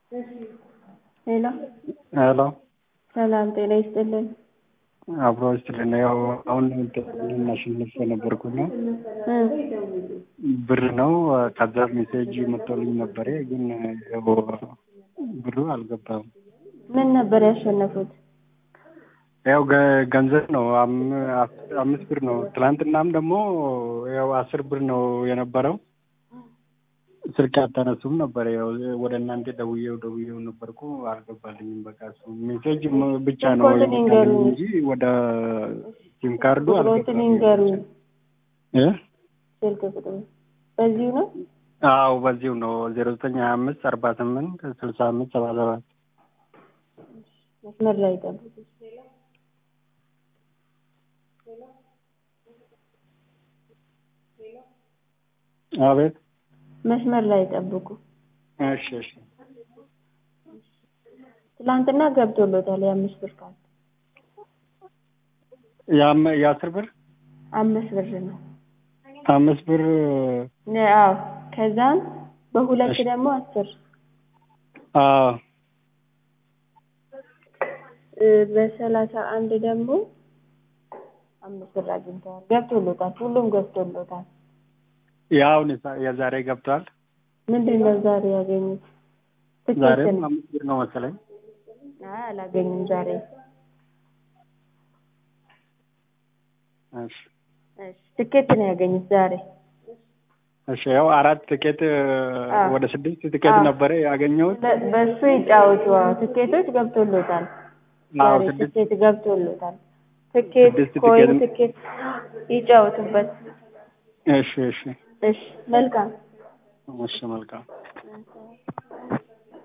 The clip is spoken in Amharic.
ሄሎ ሄሎ ሰላም ጤና ይስጥልን። አብሮ ይስጥልን። ያው አሁን እናሸንፍ ነበርኩና እ ብር ነው ከዛ ሜሴጅ መጥቶልኝ ነበረ፣ ግን ያው ብሩ አልገባም። ምን ነበር ያሸነፉት? ያው ገ- ገንዘብ ነው አም- አስ- አምስት ብር ነው። ትላንትናም ደግሞ ያው አስር ብር ነው የነበረው። ስልክ አታነሱም ነበር። ያው ወደ እናንተ ደውዬው ደውዬው ነበርኩ አልገባልኝም። በቃ እሱ ሜሴጅ ም- ብቻ ነው ስልኮትን ይንገሩኝ። እንጂ ወደ ሲም ካርዱ ቁጥሮትን አልገባም። ይንገሩኝ። እ? ስልክ ቁጥሩ በዚሁ ነው። አዎ በዚሁ ነው ዜሮ ዘጠኝ ሀያ አምስት አርባ ስምንት ስልሳ አምስት ሰባ ሰባት መስመር ላይ ጠብቁ። አቤት። መስመር ላይ ጠብቁ። እሺ እሺ ትላንትና ገብቶሎታል የአምስት ብር ካርድ የአም- የአስር ብር አምስት ብር ነው። አምስት ብር ነ- አዎ ከዛም በሁለት እሺ። ደግሞ አስር አዎ እ፣ በሰላሳ አንድ ደግሞ አምስት ብር አግኝተዋል። ገብቶሎታል። ሁሉም ገብቶሎታል። ያው የዛሬ ገብቷል። ምንድን ነው ዛሬ ያገኙት? ትኬት ዛሬም ነው። አምስት ብር ነው መሰለኝ። አይ አላገኙም ዛሬ። እሺ እሺ ትኬት ነው ያገኙት ዛሬ። እሺ ያው አራት ትኬት አዎ። ወደ ስድስት ትኬት አዎ። ነበረ ያገኘሁት። በ- በሱ ይጫወቱ። አዎ ትኬቶች ገብቶሎታል። አዎ ዛሬ ስድስት ትኬት ገብቶሎታል። ትኬት ስድስት ኮይን ትኬት- ትኬት ይጫወቱበት። እሺ እሺ እሺ መልካም እሺ መልካም